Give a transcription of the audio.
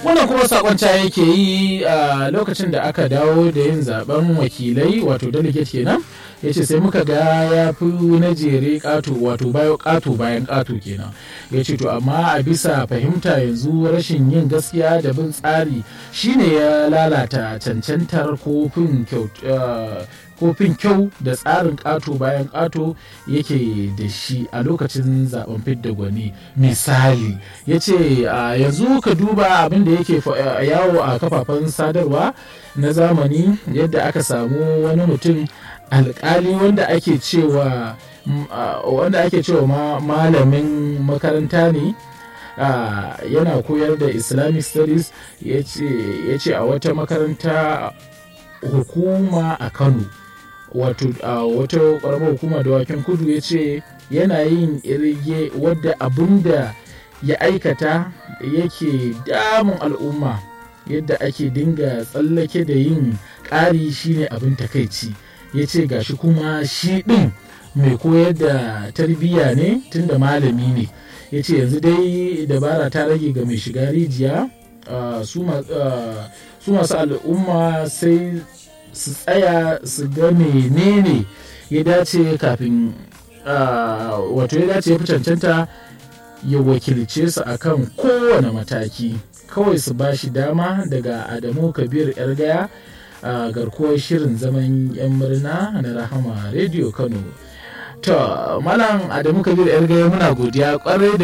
wannan kuma sakon ca yake yi a lokacin da aka dawo da yin zaben wakilai wato delegate kenan ya ce sai muka ga ya fi na jere kato wato bayo kato bayan kato kenan ya ce to amma a bisa fahimta yanzu rashin yin gaskiya da bin tsari shine ya lalata cancantar kofin kofin kyau da tsarin ƙato bayan ƙato yake da shi a lokacin zaben fidda gwani misali ya ce yanzu ka duba abin da yake yawo a kafafen sadarwa na zamani yadda aka samu wani mutum alkali wanda ake cewa wanda ake cewa malamin makaranta ne yana koyar da islamic studies ya ce a wata makaranta hukuma a kano wato a wata ƙaramar hukuma da waken kudu ya ce yana yin irge wadda abin da ya aikata yake damun al'umma yadda ake dinga tsallake da yin ƙari shine abin takaici ya ce gashi kuma shi ɗin mai koyar da tarbiyya ne tunda malami ne ya ce yanzu dai dabara ta rage ga mai shiga rijiya su masu al'umma sai su tsaya su ga menene ya dace kafin wato ya dace ya fi cancanta ya wakilce su akan kowane mataki kawai su ba shi dama daga adamu kabir yar gaya a garkuwar shirin zaman yan murna na rahama rediyo kano to malam adamu kabir yar gaya muna godiya kwarai da